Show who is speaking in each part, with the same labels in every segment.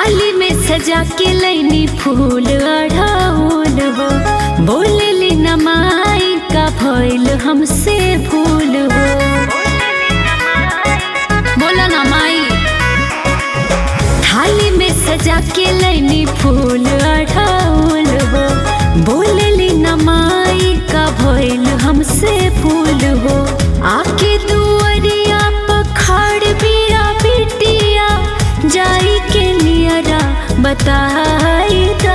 Speaker 1: थाली में सजा के लैनी फूल अढ़ाउल हो बोलली नमाई का भइल हमसे भूल हो बोला ना माई थाली में सजा के लैनी फूल अढ़ाउल हो बोलली नमाई का भइल हमसे भूल हो आके दुअरिया पखाड़ बिया बिटिया जाई के नियरा बताई दा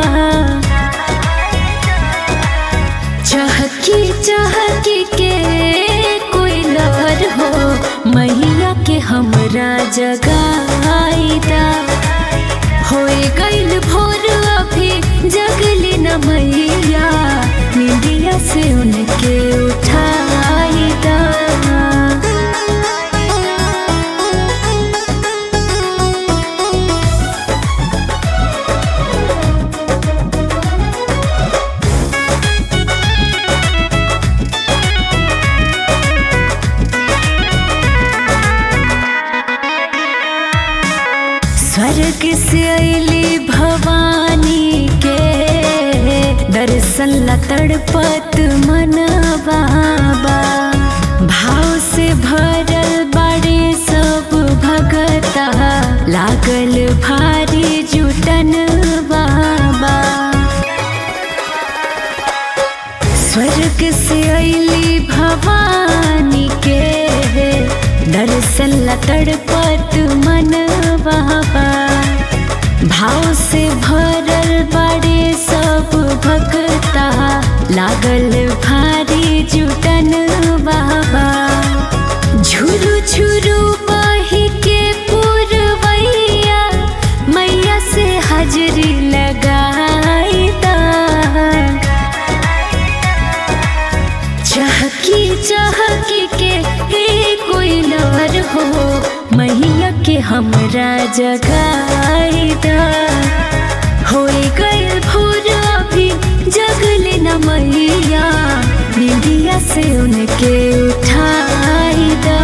Speaker 1: चहकी चहकी के कोई लहर हो मैया के हमरा जगाईदा होए गईल भोर अभी जगली न मैया निंदिया से उनके उठाईदा स्वर्ग से अली भवानी के दर्शन ला तड़पत मनवा भाव से भरल बड़े सब भगता लागल भारी जुटन बाबा स्वर्ग से अली भवानी के दर्शन ला तड़पत मन बाबा भाव से भरल बड़े सब भक्ता लागल भारी जुटन बाबा झुरु झुरु बही के पुरवैया मैया से हाजरी लगाई दा चहकी चहकी के हे कोई लवर हो मैया के हमरा जगाईदा होए गए भोर अभी जगले न मैया निंदिया से उनके उठाईदा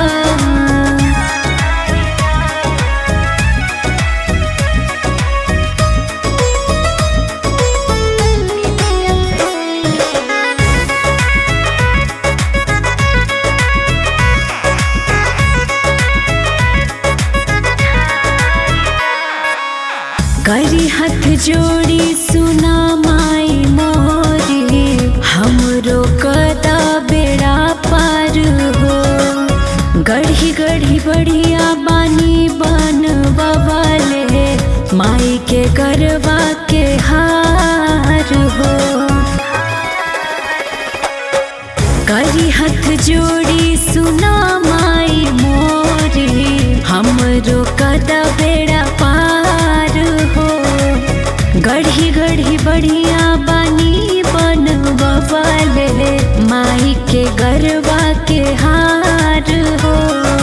Speaker 1: करी हाथ जोड़ी सुना माई मोरी हमरो कदा बेड़ा पार हो गढ़ी गढ़ी बढ़िया बानी बन बवाले माई के गरबा के हार हो करी हाथ जोड़ी सुना माई मोरी हमरो कदा बेड़ा पार हो गढ़ी गढ़ी बढ़िया बानी बन बवाले माई के गरबा के हार हो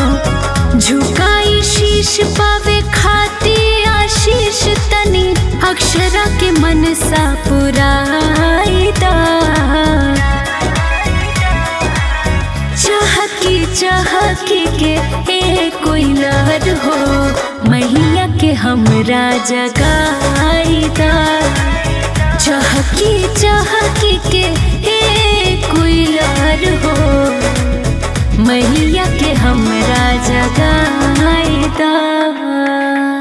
Speaker 1: झुकाई शीश पावे खाती आशीष तनी अक्षरा के मन सा पुराईदा चहकी चहकी के ए कोई लहर हो मैया के हमरा जगाईदा चहकी चहकी के ए कोई लहर हो मैया के हमरा जगाईदा